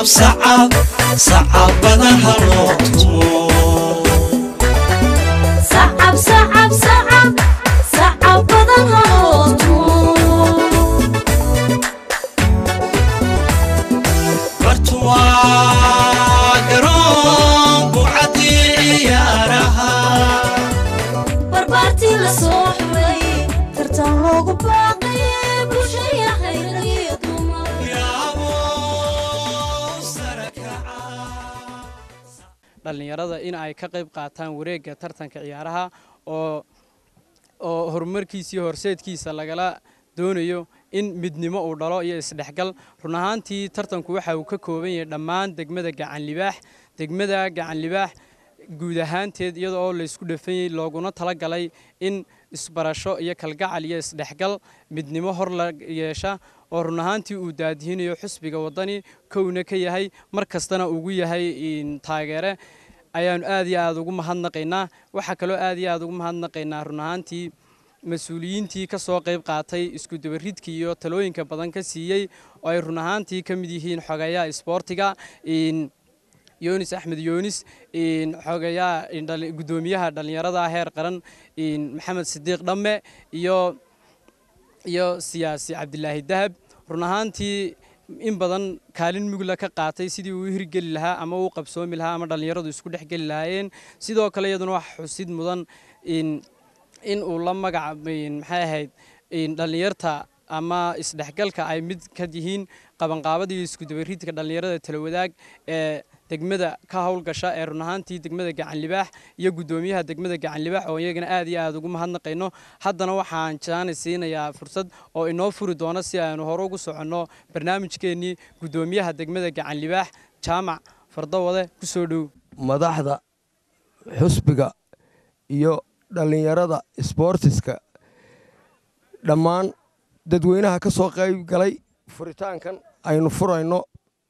sacab sacabada haloo tumo sacab sacab sacab sacab badan haloo tumo bartuwaa garoon bucadii ciyaaraha barbaartii la soo xulay tartan loogu baaqay bulshaya khayriyo dumar yaabo sare kaca dhallinyarada in ay ka qayb qaataan wareegga tartanka ciyaaraha oo oo horumarkiisa iyo horseedkiisa lagala doonayo in midnimo uu dhalo iyo isdhexgal run ahaantii tartanku waxa uu ka kooban yahay dhammaan degmada gacan libaax degmada gacan libaax guud ahaanteed iyada oo laysku dhafanyey looguna talagalay in isbarasho iyo kalgacal iyo isdhexgal midnimo hor la yeesha oo run ahaantii uu daadihinayo xusbiga waddani kowna ka yahay mar kastana ugu yahay in taageere ayaanu aad iyo aad ugu mahadnaqaynaa waxaa kaloo aad iyo aad ugu mahadnaqaynaa run ahaantii mas-uuliyiintii ka soo qayb qaatay isku dabaridkii iyo talooyinka badan ka siiyey oo ay run ahaantii ka mid yihiin xogeeyaha isboortiga in yoonis axmed yoonis in xogeeyaha in dhali- guddoomiyaha dhallinyarada heer qaran in maxamed sidiiq dhamme iyo iyo siyaasi cabdilaahi dahab run ahaantii in badan kaalin mugla ka qaatay sidii uu u hirgeli lahaa ama uu qabsoomi lahaa ama dhallinyaradu isku dhex geli lahaayeen sidoo kale iyaduna wax xusid mudan in in uu la magac in maxay ahayd in dhallinyarta ama isdhexgalka ay mid ka yihiin qabanqaabada iyo isku dabaridka dhallinyarada talawadaag ee degmada ka howlgasha ee run ahaantii degmada gacan libaax iyo guddoomiyaha degmada gacan libaax oo iyagana aad iyo aad ugu mahadnaqayno haddana waxaan jaani siinayaa fursad oo inoo furi doona si aynu hore ugu soconno barnaamijkeennii guddoomiyaha degmada gacan libaax jaamac fardawade ku soo dhow madaxda xusbiga iyo dhallinyarada isboortiska dhammaan dadweynaha ka soo qayb galay furitaankan aynu furayno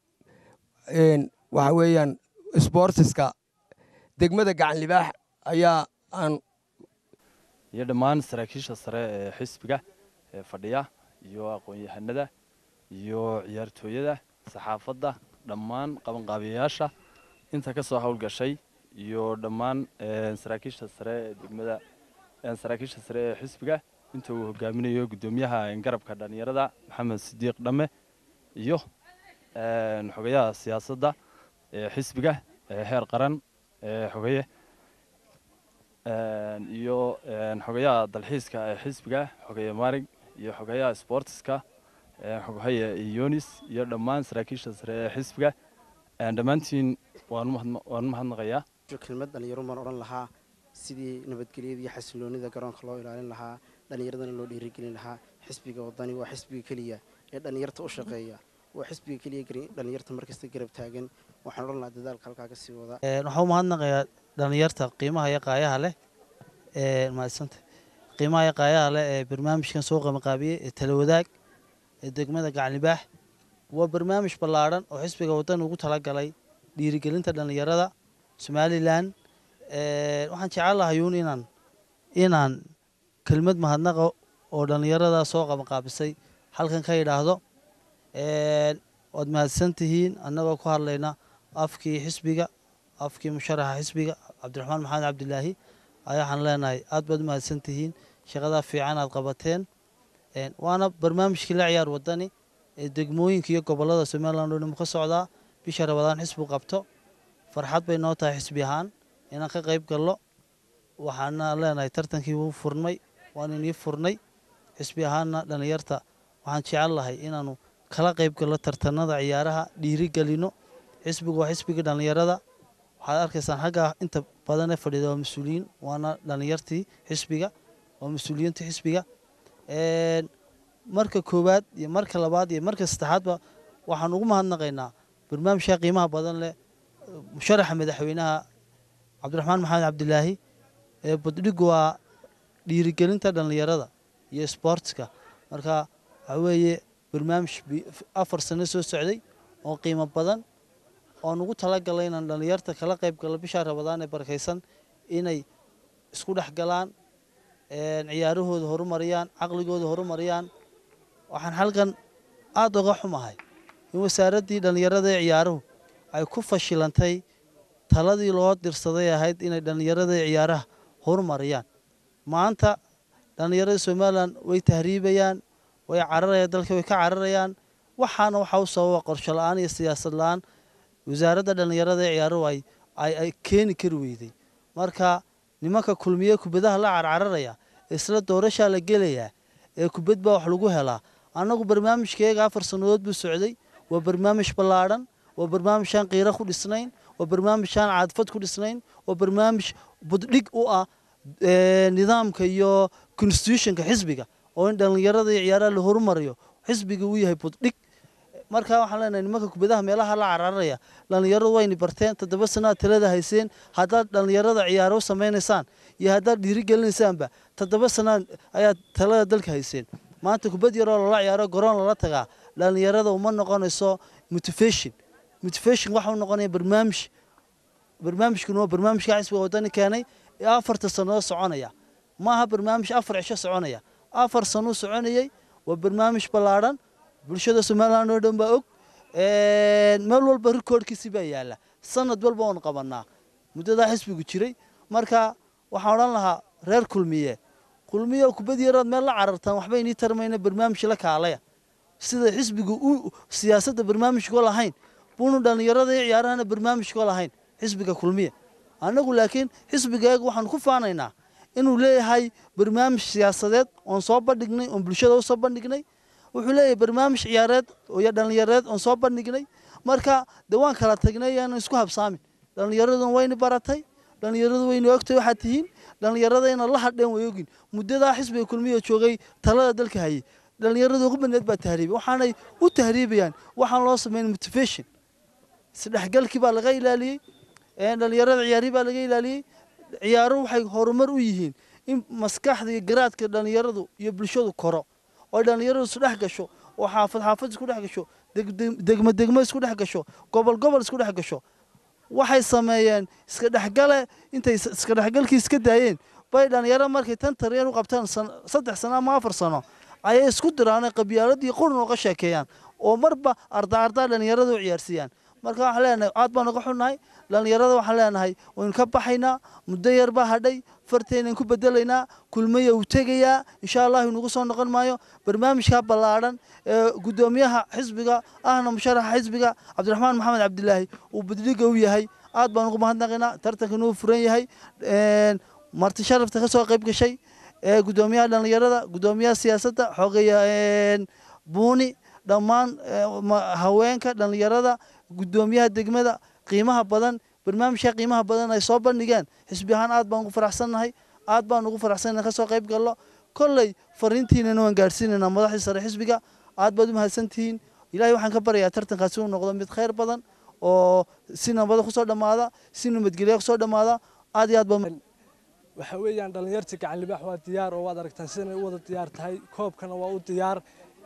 een, waxa weeyaan isboortiska degmada gacan libaax ayaa aan iyo dhammaan saraakiisha sare ee xisbiga ee fadhiya iyo aqoon-yahanada iyo ciyaartooyada saxaafadda dhammaan qabanqaabiyayaasha inta ka soo howlgashay iyo dhammaan ee, saraakiisha sare ee degmada ee, saraakiisha sare ee xisbiga inta uu hogaaminayo guddoomiyaha garabka dhallinyarada maxamed sidiiq dhamme iyo een, xogayaha siyaasadda ee xisbiga ee heer qaran ee xogaye een, iyo een, xogayaha dalxiiska ee xisbiga xogaye maarig iyo xogayaha sportiska ee xogaye yonis iyo dhammaan saraakiisha sare ee xisbiga een, dhammaantiin waan u mahadna- waan u mahadnaqayaa kelmad dhallinyaro baan odhan lahaa sidii nabadgelyada iyo xasiloonida garoonka loo ilaalin lahaa dhallinyaradana loo dhiirigelin lahaa xisbiga wadani waa xisbiga keliya ee dhallinyarta u shaqeeya waa xisbiga keliya gari- dhallinyarta markasta garab taagan waxaan odhan lahaa dadaalka halkaa kasii wada Een, waxaan u mahadnaqayaa dhallinyarta qiimaha iyo qaayaha leh ee mahadsanta qiimaha iyo qaayaha leh ee barnaamijkan soo qabanqaabiyey ee tala wadaag ee degmada gacanlibaax waa barnaamij ballaadhan oo xisbiga waddan ugu talagalay dhiirigelinta dhallinyarada somalilan Een, waxaan jecel lahay uun inaan inaan kelmad mahadnaqa oo dhallinyarada soo qabanqaabisay halkan ka idhaahdo Een, waad mahadsan tihiin annagoo ku hadlayna afkii xisbiga afkii musharaxa xisbiga cabdiraxmaan maxamed cabdilaahi ayaa waxaan leenahay aad baad u mahadsan tihiin shaqadaa fiican aad qabateen Een, waana barnaamijkii la ciyaar wadani ee degmooyinka iyo gobolada somaliland oo dhan ka socdaa bisha rabadaan xisbigu qabto farxad bay noo tahay xisbi ahaan inaan ka qayb gallo waxaana leenahay tartankii wuu furnay waan inii furnay xisbi ahaanna dhallinyarta waxaan jecel lahay inaanu kala qayb gallo tartanada ciyaaraha dhiiri gelino xisbigu waa xisbigii dhallinyarada waxaad arkaysaan xagga inta badan ee fadhida waa mas-uuliyiin waana dhallinyartii xisbiga waa mas-uuliyiinta xisbiga Een, marka koowaad iyo marka labaad iyo marka saddexaadba waxaan ugu mahadnaqaynaa barnaamijka qiimaha badan leh musharaxa madaxweynaha cabdiraxmaan maxamed cabdilaahi ee baddhigu waa dhiirigelinta dhallinyarada iyo sportska marka waxaa weeye barnaamij bi- afar sano soo socday oo qiimo badan oon ugu talagalay inaan dhallinyarta kala qayb gallo bisha rabadaan ee barakaysan inay isku dhex galaan een, ciyaarahooda horumariyaan caqligooda horumariyaan waxaan halkan aada uga xumahay in wasaaraddii dhallinyarada ee ciyaaruhu ay ku fashilantay taladii loo dirsaday ahayd inay dhallinyarada ciyaaraha horumariyaan maanta dhallinyarada somalilan way tahriibayaan way cararayaan dalka way ka cararayaan waxaana waxaa u sababa qorsho la-aan iyo siyaasad la-aan wasaaradda dhallinyarada ee ciyaaruhu ay ay ay keeni kari weyday marka nimanka kulmiye kubadaha la carcararaya isla doorashaa la gelayaa ee kubad baa wax lagu helaa annagu barnaamijkeega afar sannadood buu socday waa barnaamij ballaadhan waa barnaamij aan qiiro ku dhisnayn waa barnaamij aan caadfad ku dhisnayn waa barnaamij buddhig u ah ee, nidaamka iyo constitutionka xisbiga oo in dhallinyarada iyo ciyaaraha la horumariyo xisbiga uu yahay buddhig markaa waxaan leenahay nimanka kubadaha meelaha la cararaya dhallinyaradu wayna barteen toddoba sana aad talada hayseen haddaad dhallinyarada ciyaaro u samaynaysaan iyo haddaad dhiirigelinaysaanba toddoba sana ayaad talada dalka hayseen maanta kubad yaroo lala ciyaaro garoon lala tagaa dhallinyarada uma noqonayso motivation motivation waxa u noqonaya barnaamij barnaamijkuna waa barnaamijka xisbiga wadani keenay ee afarta sannadood soconaya ma aha barnaamij afar cisho soconaya afar sano u soconayey waa barnaamij ballaadhan bulshada somaliland oo dhan baa og meel walba rikoorkiisi baa yaala sanad walba oon qabanaa muddadaa xisbigu jiray marka waxaan odhan lahaa reer kulmiye kulmiye kubad yaraad meel la carartaan waxba inii tarmayna barnaamij la kaalaya sida xisbigu u siyaasadda barnaamijkoo lahayn buunu dhallinyarada iyo ciyaarahana barnaamijkoo lahayn xisbiga kulmiye annagu laakiin xisbigeega waxaan ku faanaynaa inuu leeyahay barnaamij siyaasadeed oon soo bandhignay oon bulshada u soo bandhignay wuxuu leeyahay barnaamij ciyaareed iyo dhallinyareed oon soo bandhignay marka dee waan kala tagnay yaanan isku habsaamin dhallinyaraduna wayna baratay dhallinyaradu wayna ogtay waxaad tihiin dhallinyarada inaad la hadheen way ogin muddadaa xisbiga kulmiya joogay talada dalka hayay dhallinyarada ugu badneed baa tahriibay waxaanay u tahriibayaan waxaan loo sameyn motivation isdhexgalkii baa laga ilaaliyey dhallinyarada ciyaarihii baa laga ilaaliyey ciyaaruhu waxay horumar u yihiin in maskaxda iyo garaadka dhallinyaradu iyo bulshadu koro oo dhallinyaradu isdhex gasho oo xaafad xaafad isku dhex gasho degmo degmo isku dhex gasho gobol gobol isku dhex gasho waxay sameeyeen iska dhexgale intay iska dhexgalkii iska daayeen bay dhallinyaro markay tan tariyeen u qabtaan saddex sano ama afar sano ayay isku diraanay qabyaaladii qurun uga sheekeeyaan oo marba arda ardaa dhallinyarada u ciyaarsiiyaan marka waxaan leenahay aad baan uga xunnahay dhallinyarada waxaan leenahay waynu ka baxaynaa muddo yar baa hadhay farteenan ku bedelaynaa kulmaya uu tegayaa insha allah inugu soo noqon maayo barnaamijka ballaadhan ee guddoomiyaha xisbiga ahna musharaxa xisbiga cabdiraxmaan maxamed cabdilaahi uu badliga u yahay aad baan ugu mahadnaqaynaa tartankan uu furan yahay marti sharafta ka soo qayb gashay ee guddoomiyaha dhallinyarada guddoomiyaha siyaasadda xogeya buuni dhammaan haweenka dhallinyarada guddoomiyaha degmada qiimaha badan barnaamijka qiimaha badan ay soo bandhigeen xisbi ahaan aad baan ugu faraxsannahay aad baan ugu faraxsannahay ka soo qayb gallo kolley fariintiinana waan gaadhsiinaynaa madaxdii sare xisbiga aad baad u mahadsantihiin ilaahay waxaan ka baryayaa tartankaasi uu noqdo mid khayr badan oo si nabada kusoo dhammaada si nabadgelya kusoo dhammaada aad iyo aad baa waxa weeyaan dhallinyarta gacan libaax waa diyaar oo waad aragtaan sidanay u wada diyaar tahay koobkana waa u diyaar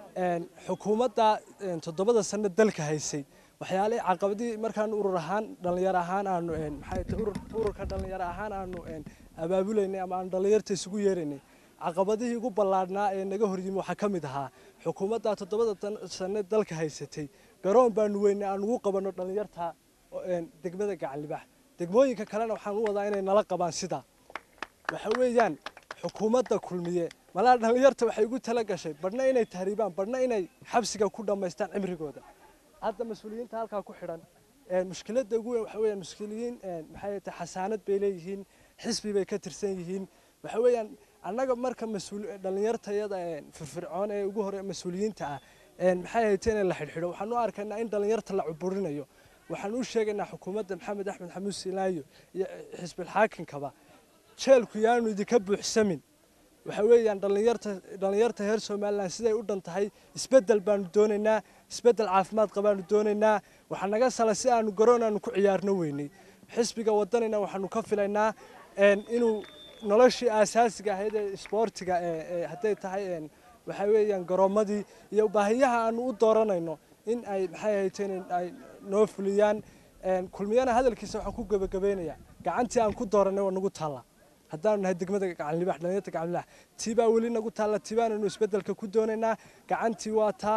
xukuumadda toddobada sano dalka haysay waxyaalihii caqabadii markaan urur ahaan dhallinyaro ahaan aanu maxay tahay ururka dhallinyaro ahaan aanu abaabulaynay ama aanu dhallinyarta isugu yeeraynay caqabadihii ugu ballaadhnaa ee naga horyimi waxaa ka mid ahaa xukuumadda toddobada sano dalka haysatay garoon baanu weynay aan ugu qabanno dhallinyarta degmada gacan libaax degmooyinka kalena waxaan u wadaa inay nala qabaan sidaa waxa weeyaan xukuumadda kulmiye malaa dhallinyarta waxay ugu tala gashay badhna inay tahriibaan badhna inay xabsiga ku dhammaystaan cimrigooda hadda mas-uuliyiinta halkaa ku xidhan mushkiladda ugu weyn waxa weeyaan mas-uuliyiin maxay tahay xasaanad bay leeyihiin xisbi bay ka tirsan yihiin waxa weeyaan annaga marka mas-uul dhallinyartayada firfircoon ee ugu hore mas-uuliyiinta ah maxay haytay in la xidhxidho waxaan u arkaynaa in dhallinyarta la cuburinayo waxaan u sheegaynaa xukuumadda maxamed axmed xamuud silaayo iyo xisbilxaakinkaba jeelku yaanu idinka buuxsamin waxa weeyaan dhallinyarta dhallinyarta reer somalilan siday u dhan tahay isbeddel baanu doonaynaa isbeddel caafimaad qabaanu doonaynaa waxaa naga sala si aanu garoon aanu ku ciyaarno weynay xisbiga wadanina waxaanu ka filaynaa inuu noloshii aasaasiga ahayd ee isboortiga hadday tahay waxa weeyaan garoomadii iyo baahiyaha aanu u dooranayno in ay maxay hayteen ay noo fuliyaan kulmiyana hadalkiisa waxaan ku gebagabeynayaa gacantii aan ku dooranay waa nagu taalla haddaanu nahay degmada gacanlibax dhalinyarta gacanlibax tii baa weli nagu taalla tii baananu isbeddelka ku doonaynaa gacantii waa taa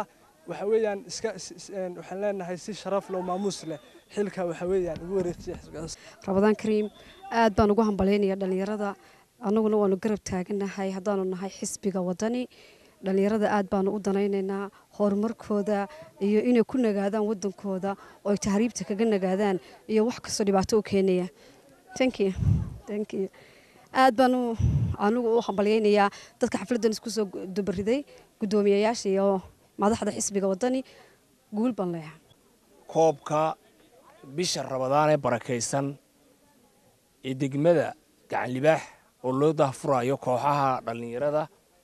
waxa weeyaan iska s- s- een, waxaan leenahay si sharaf leh oo maamuus leh xilka waxa weeyaan ugu wareejiya xisbigaas rabadaan kariim aad baan ugu hambalyaynaya dhallinyarada annaguna waanu garab taaganahay haddaanu nahay xisbiga wadani dhallinyarada aad baanu u danaynaynaa horumarkooda iyo inay ku nagaadaan wadankooda oo ay tahriibta kaga nagaadaan iyo wax kastoo dhibaato u keenaya thank you thank you aad baan u- anigu u hambalyaynayaa dadka xafladdan isku soo dubariday guddoomiyayaasha iyo madaxda xisbiga wadani guul baan leeyahay koobka bisha rabadaan ee barakaysan ee degmada gacanlibaax oo loo dahfurayo kooxaha dhallinyarada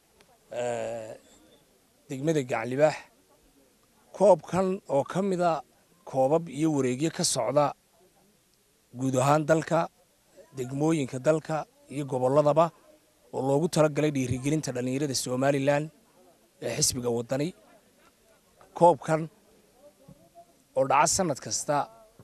eh, degmada gacanlibaax koobkan oo ka mida koobab iyo wareegyo ka socda guud ahaan dalka degmooyinka dalka iyo gobolladaba oo loogu talagalay dhiirigelinta dhallinyarada somalilan ee xisbiga wadani koobkan oo dhaca sanad kasta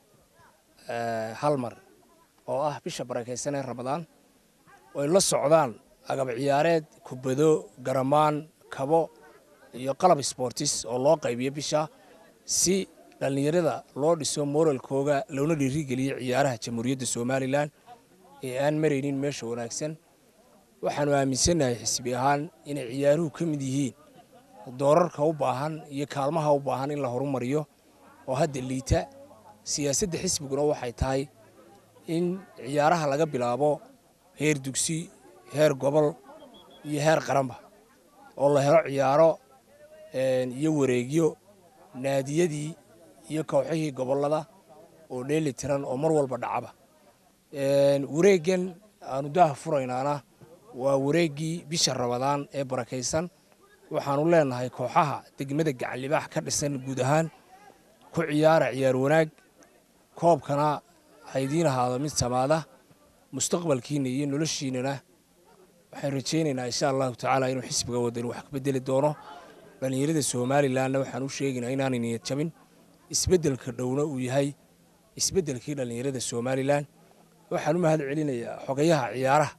eh, hal mar oo ah bisha barakaysan ee ramadaan oo ay la socdaan agab ciyaareed kubado garamaan kabo iyo qalab sportis oo loo qaybiyo bisha si dhallinyarada loo dhiso moralkooga loona dhiirigeliyo ciyaaraha jamhuuriyadda somalilan ee aan maraynin meesha wanaagsan waxaanu aaminsannahay xisbi ahaan inay ciyaaruhu ka mid yihiin doorarka u baahan iyo kaalmaha u baahan in la horumariyo oo hadda liita siyaasadda xisbiguna waxay tahay in ciyaaraha laga bilaabo heer dugsi heer gobol iyo heer qaranba oo la helo ciyaaro een, iyo wareegyo naadiyadii iyo kooxihii gobollada oo dheeli tiran oo mar walba dhacaba Een, wareeggan aanu daha furaynaana waa wareeggii bisha rabadaan ee barakaysan waxaanu leenahay kooxaha degmada gacanlibaax ka dhisan guud ahaan ku ciyaara ciyaar wanaag koobkana ha idiin ahaado mid samaada mustaqbalkiina iyo noloshiinana waxaan rajaynaynaa insha allahu tacaala inuu xisbiga wadani wax ka bedeli doono dhallinyarada somalilanna waxaan u sheegaynaa inaanay niyad jabin isbeddelka dhowna uu yahay isbeddelkii dhallinyarada somalilan waxaan u mahad celinayaa xogayaha ciyaaraha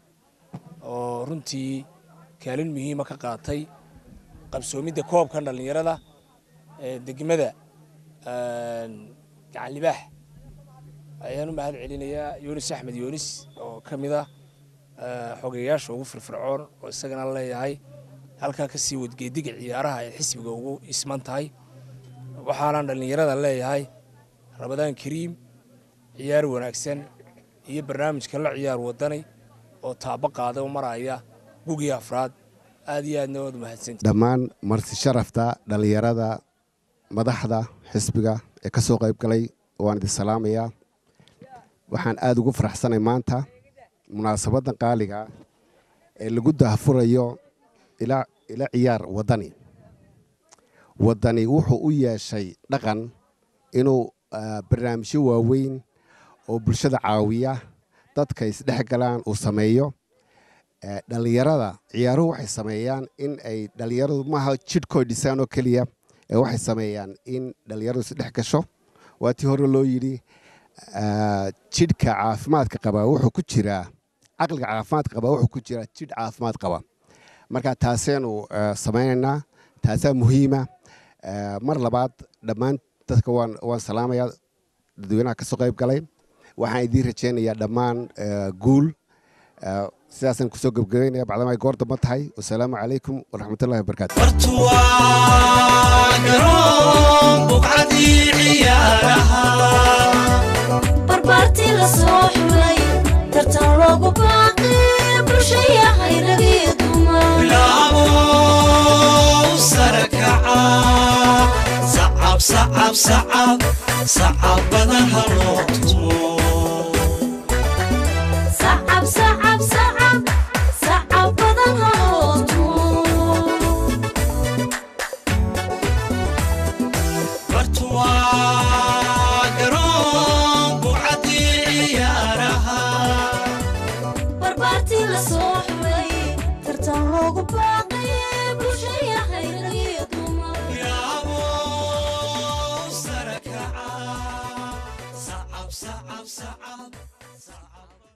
oo runtii kaalin muhiima ka qaatay qabsoomidda koobkan dhallinyarada ee degmada een, gacanlibaax ayaan u mahad celinayaa yunis axmed yunis oo ka mid ah eh, xogeyaasha ugu firfircoon oo isagana leeyahay halkaa ka sii wadgeediga ciyaaraha ay xisbiga ugu isman tahay waxaanaan dhallinyarada leeyahay rabadaan kariim ciyaar wanaagsan iyo barnaamijka la ciyaar wadani oo taabo qaada u maraya gugii afraad aad iyo aadna waad mahadsanti dhammaan marti sharafta dhallinyarada madaxda xisbiga ee ka soo qayb galay waan idin salaamayaa waxaan aada ugu faraxsanay maanta munaasabaddan qaaliga ee lagu dahfurayo ila ila ciyaar waddani waddani wuxuu u yeeshay dhaqan inuu ah, barnaamijyo waaweyn oo bulshada caawiya dadka isdhex galaan uu sameeyo Eh, dhallinyarada ciyaaruhu waxay sameeyaan in ay dhallinyaradu maaha jidhkooy dhisaan oo keliya ee waxay sameeyaan in dhallinyaradu isdhex gasho waa tii hore loo yidhi ah, jidhka caafimaadka qaba wuxuu ku jiraa caqliga caafimaadka qaba wuxuu ku jiraa jidh caafimaad qaba marka taaseenu eh, samaynaynaa taasaa muhiima Eh, mar labaad dhammaan dadka waan waan salaamayaa dadweynaha ka soo qayb galay waxaan idiin rajaynayaa dhammaan eh, guul Eh, sidaasaan kusoo gebgabeynaya bacdama ay goor damba tahay wasalaamu calaykum waraxmatullahi wabarakaatu waa garoon buqcadii ciyaaraha barbaartii la soo xulay tartan loogu baaqay bulshayahay rag iyo dumar bilaabo sare kaca sacab sacab sacab sacab badan ha loo tumo sacab sacab sacab sacab badan ha loo tumo bartu waa garoon buqcadii ciyaaraha barbaartii la soo xulay tartan loogu baaqay bulshayahay rag iyo dumar bilaabo sare kaca sacab sacab sacab sacab